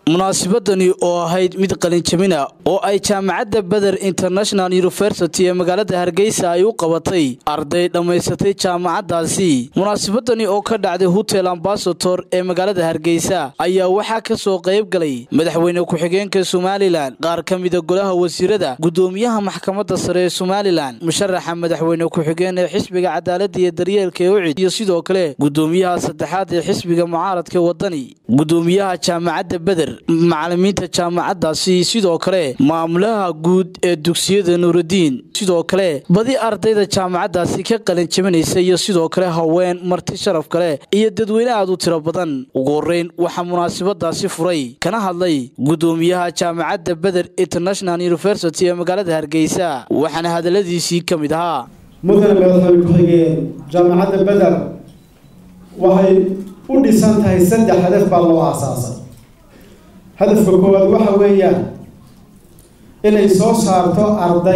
munaasabadani oo ahayd mid qalinjabina oo ay jaamacadda beder international university ee magaalada hargeysa ay u qabatay arday dhammaysatay jaamacaddaasi munaasabadani oo ka dhacday hotel ambasator ee magaalada hargeysa ayaa waxaa ka soo qayb galay madaxweyne ku-xigeenka somalilan qaar ka mida golaha wasiirada gudoomiyaha maxkamadda sare ee somalilan musharaxa madaxweyne ku-xigeen ee xisbiga cadaaladda iyo daryeelka ee ucid iyo sidoo kale gudoomiyaha saddexaad ee xisbiga mucaaradka wadani gudoomiyaha jaamacadda beder macalimiinta jaamacaddaasi sidoo kale maamulaha guud ee dugsiyada nuuraddiin sidoo kale badi ardayda jaamacaddaasi ka qalin jabinaysa iyo sidoo kale haween marti sharaf kale iyo dadweyne aad u tiro badan ugu horreyn waxaa munaasabadaasi furay kana hadlay gudoomiyaha jaamacadda beder international university ee magaalada hargeysa waxaana hadalladiisii ka mid ahaa mudane madaxweyne ku-xigeen jaamacadda beder waxay u dhisan tahay saddex hadaf baa loo aasaasay hadafka koowaad waxa weeyaan inay soo saarto arday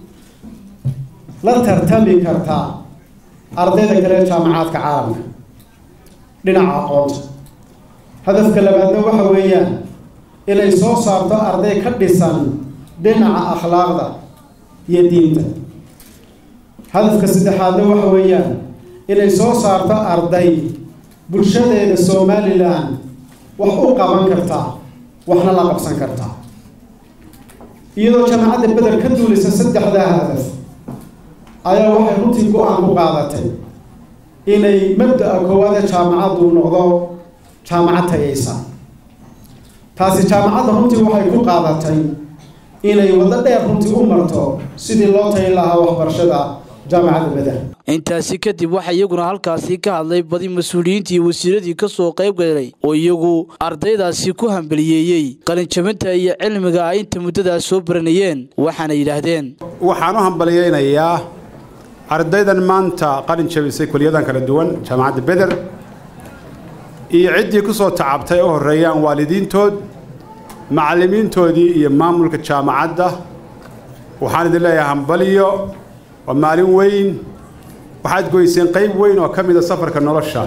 la tartami kartaa ardayda kale jaamacaadka caalamka dhinaca aqoonta hadafka labaadna waxa weeyaan inay soo saarto arday ka dhisan dhinaca akhlaaqda iyo diinta hadafka saddexaadna waxa weeyaan inay soo saarto arday bulshadeeda somalilan wax u qaban kartaa waxna la qabsan kartaa iyadoo jaamacadda beder ka duulaysa saddexdaa hadaf ayaa waxay runtii go-aan ku qaadatay inay mabda-a koowaade jaamacaddu noqdo jaamacad tayaysa taasi jaamacadda runtii waxay ku qaadatay inay waddo dheer runtii u marto sidii loo tayin lahaa waxbarashada jaamacadda beder intaasi kadib waxaa iyaguna halkaasi ka hadlay badi mas-uuliyiintii iyo wasiiradii ka soo qayb galay oo iyagu ardaydaasi ku hambaliyeeyey qalinjabinta iyo cilmiga ay inta muddadaas soo baranayeen waxaana yidhaahdeen waxaan u hambaliyeynayaa ardaydan maanta qalin jabisay kuliyadan kala duwan jaamacadda beder iyo ciddii ku soo tacabtay u horreeyaan waalidiintood macallimiintoodii iyo maamulka jaamacadda waxaan idin leeyahay hambaliyo waa maalin weyn waxaad goyseen qayb weyn oo ka mida safarka nolosha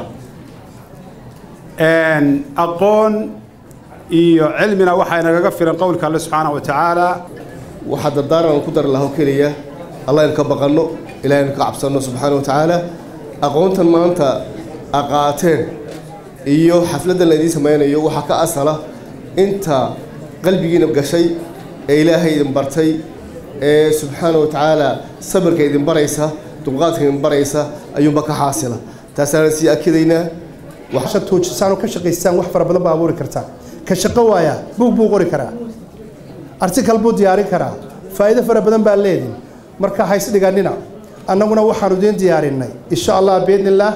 aqoon iyo cilmina waxaa nagaga filan qowlka alle subxaana wa tacaala waxaa dardaaran aan ku dari laho keliya allah in ka baqanno ilahay in ka cabsanno subxaana wa tacaala aqoontan maanta aqaateen iyo xafladdan la idiin samaynayo waxaa ka asala inta qalbigiina gashay ee ilaahay idin bartay ee subxaana wa tacaala sabirka idin baraysa dulqaadka idin baraysa ayuunba ka xaasila taasaana sii akidaynaa toojisaan oo ka shaqaystaan wax fara badan baa abuuri kartaa ka shaqo waaya buug buu qori karaa artikal buu diyaarin karaa faa'iido fara badan baa leedin marka hays dhiganina annaguna waxaanu idiin diyaarinay insha allah biidnillaah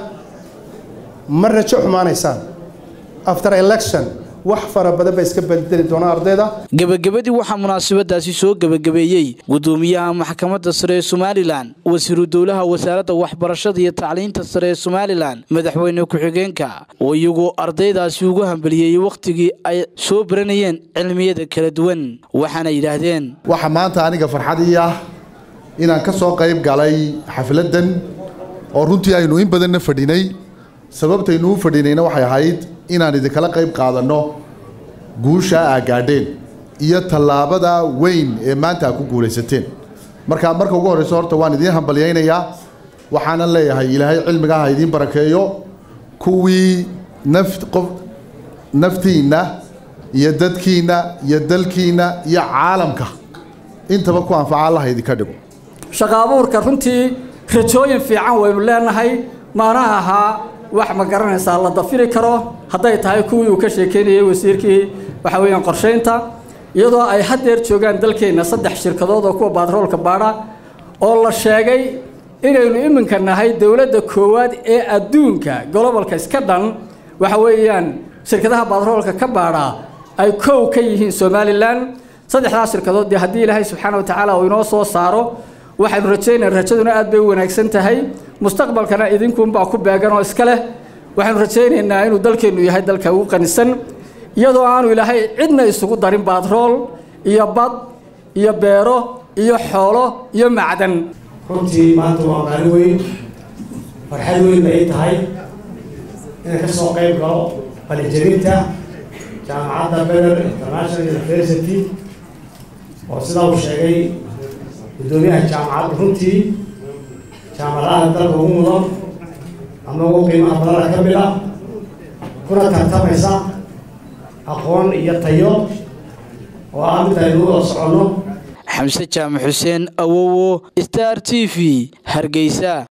ma rajo xumaanaysaan after election wax fara badan ba iska bedeli doonaa ardayda gebagabadii waxaa munaasabadaasi soo gebagabeeyey gudoomiyaha maxkamadda sare ee somalilan wasiiru dowlaha wasaaradda waxbarashada iyo tacliinta sare ee somalilan madaxweyne ku-xigeenka oo iyagu ardaydaasi ugu hambaliyeeyey wakhtigii ay soo baranayeen cilmiyada kala duwan waxaana yidhaahdeen waxaa maanta aniga farxadii ah inaan ka soo qayb galay xafladdan oo runtii aynu in badanna fadhinay sababtaynu u fadhinayna waxay ahayd inaan idinkala qayb qaadanno guusha aa gaadheen iyo tallaabada weyn ee maanta aa ku guulaysateen marka marka ugu horreyso horta waan idiin hambalyaynayaa waxaanan leeyahay ilaahay cilmiga ha idiin barakeeyo kuwii naf qof naftiinna iyo dadkiinna iyo dalkiinna iyo caalamka intaba ku anfaca allaha idinka dhigo shaqa abuurka runtii rajooyin fiican waynu leenahay maana ahaa wax ma garanaysaa la dafiri karo hadday tahay kuwii uu ka sheekeynayay wasiirkii waxa weeyaan qorshaynta iyadoo ay haddeer joogaan dalkeenna saddex shirkadood oo kuwa batroolka baadha oo la sheegay inaynu iminka nahay dowladda koowaad ee adduunka golobalka iska dhan waxa weeyaan shirkadaha batroolka ka baadha ay kow ka yihiin somalilan saddexdaas shirkadood dee haddii ilaahay subxaana wa tacaala uu inoo soo saaro waxaynu rajaynaa rajaduna aad bay u wanaagsan tahay mustaqbalkana idinkuunbaa ku beegan oo iska leh waxaynu rajaynaynaa inuu dalkeennu yahay dalka ugu qanisan iyadoo aanu ilaahay cidna isugu darin batrool iyo bad iyo beero iyo xoolo iyo macdan runtii maanta waa maalin weyn farxad weyn bay tahay inaan ka soo qayb galo qalinjabinta jaamacadda beder international university oo sidaa uu sheegay guddoomiyaha jaamacadda runtii jaamacadaha dalka ugu mudan ama ugu qiimaha badana ka mid ah kuna tartamaysa aqoon iyo tayo oo ah mid aynu u wada soconno xamse jaamac xuseen awowo star t v hargeysa